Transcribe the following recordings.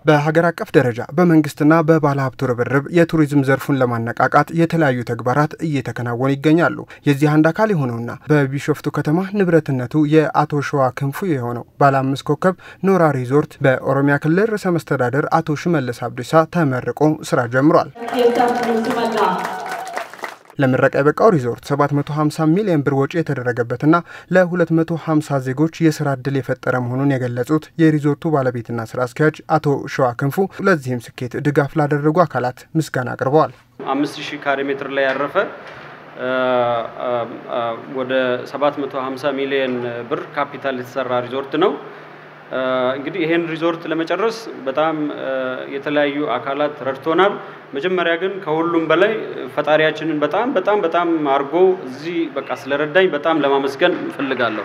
በሀገር አቀፍ ደረጃ በመንግስትና በባለ ሀብቱ ርብርብ የቱሪዝም ዘርፉን ለማነቃቃት የተለያዩ ተግባራት እየተከናወኑ ይገኛሉ። የዚህ አንድ አካል የሆነውና በቢሾፍቱ ከተማ ንብረትነቱ የአቶ ሸዋ ክንፉ የሆነው ባለ አምስት ኮከብ ኖራ ሪዞርት በኦሮሚያ ክልል ርዕሰ መስተዳደር አቶ ሽመልስ አብዲሳ ተመርቆ ስራ ጀምሯል። ለምረቃ የበቃው ሪዞርት 750 ሚሊዮን ብር ወጪ የተደረገበትና ለ250 ዜጎች የስራ ዕድል የፈጠረ መሆኑን የገለጹት የሪዞርቱ ባለቤትና ስራ አስኪያጅ አቶ ሸዋ ክንፉ ለዚህም ስኬት ድጋፍ ላደረጉ አካላት ምስጋና አቅርበዋል። አምስት ሺህ ካሬ ሜትር ላይ ያረፈ ወደ 750 ሚሊዮን ብር ካፒታል የተሰራ ሪዞርት ነው። እንግዲህ ይሄን ሪዞርት ለመጨረስ በጣም የተለያዩ አካላት ረድቶናል። መጀመሪያ ግን ከሁሉም በላይ ፈጣሪያችንን በጣም በጣም በጣም አድርጎ እዚህ በቃ ስለረዳኝ በጣም ለማመስገን እፈልጋለሁ።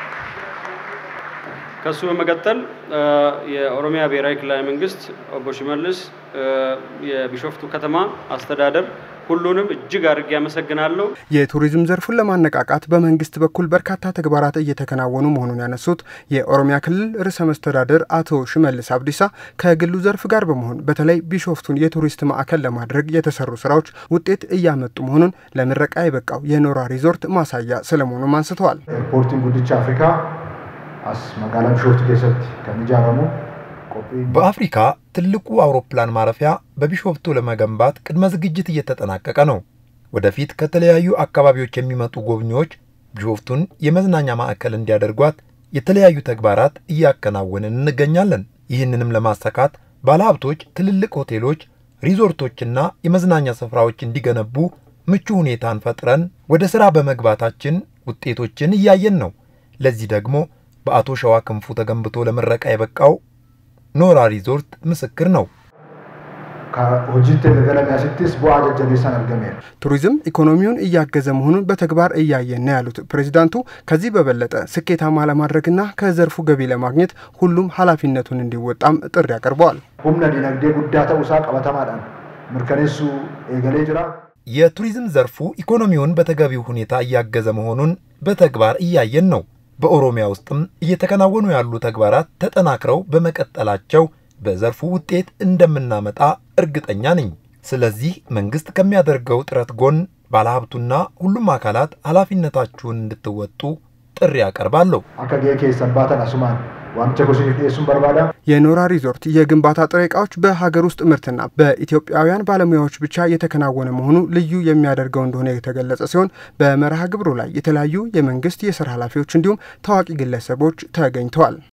ከሱ በመቀጠል የኦሮሚያ ብሔራዊ ክልላዊ መንግስት ኦቦ ሽመልስ፣ የቢሾፍቱ ከተማ አስተዳደር ሁሉንም እጅግ አድርጌ ያመሰግናለሁ። የቱሪዝም ዘርፉን ለማነቃቃት በመንግስት በኩል በርካታ ተግባራት እየተከናወኑ መሆኑን ያነሱት የኦሮሚያ ክልል ርዕሰ መስተዳደር አቶ ሽመልስ አብዲሳ ከግሉ ዘርፍ ጋር በመሆን በተለይ ቢሾፍቱን የቱሪስት ማዕከል ለማድረግ የተሰሩ ስራዎች ውጤት እያመጡ መሆኑን ለምረቃ የበቃው የኖራ ሪዞርት ማሳያ ስለመሆኑም አንስተዋል። ኤርፖርቲን ጉዲቻ አፍሪካ አስ መጋላ ቢሾፍቱ ኬሰት ከሚጃረሙ በአፍሪካ ትልቁ አውሮፕላን ማረፊያ በቢሾፍቱ ለመገንባት ቅድመ ዝግጅት እየተጠናቀቀ ነው። ወደፊት ከተለያዩ አካባቢዎች የሚመጡ ጎብኚዎች ቢሾፍቱን የመዝናኛ ማዕከል እንዲያደርጓት የተለያዩ ተግባራት እያከናወንን እንገኛለን። ይህንንም ለማሳካት ባለሀብቶች ትልልቅ ሆቴሎች፣ ሪዞርቶችና የመዝናኛ ስፍራዎች እንዲገነቡ ምቹ ሁኔታን ፈጥረን ወደ ሥራ በመግባታችን ውጤቶችን እያየን ነው። ለዚህ ደግሞ በአቶ ሸዋ ክንፉ ተገንብቶ ለምረቃ የበቃው ኖራ ሪዞርት ምስክር ነው። ከሆጂት ገለሚያስቲስ ቡአ ጀጀቤሳን አርገሜር ቱሪዝም ኢኮኖሚውን እያገዘ መሆኑን በተግባር እያየን ነው ያሉት ፕሬዚዳንቱ ከዚህ በበለጠ ስኬታማ ለማድረግና ከዘርፉ ገቢ ለማግኘት ሁሉም ኃላፊነቱን እንዲወጣም ጥሪ አቅርበዋል። ሁምነ ዲነግዴ ጉዳ ተውሳ ቀበተማዳን ምርከኔሱ ኤገሌ ጅራ የቱሪዝም ዘርፉ ኢኮኖሚውን በተገቢው ሁኔታ እያገዘ መሆኑን በተግባር እያየን ነው። በኦሮሚያ ውስጥም እየተከናወኑ ያሉ ተግባራት ተጠናክረው በመቀጠላቸው በዘርፉ ውጤት እንደምናመጣ እርግጠኛ ነኝ። ስለዚህ መንግስት ከሚያደርገው ጥረት ጎን ባለሀብቱና ሁሉም አካላት ኃላፊነታችሁን እንድትወጡ ጥሪ አቀርባለሁ። አከጌ ኬሰባተን አሱማን ዋምቸ ጎሲፍ ሱን በርባዳ የኖራ ሪዞርት የግንባታ ጥሬ ዕቃዎች በሀገር ውስጥ ምርትና በኢትዮጵያውያን ባለሙያዎች ብቻ የተከናወነ መሆኑ ልዩ የሚያደርገው እንደሆነ የተገለጸ ሲሆን በመርሃ ግብሩ ላይ የተለያዩ የመንግስት የስራ ኃላፊዎች እንዲሁም ታዋቂ ግለሰቦች ተገኝተዋል።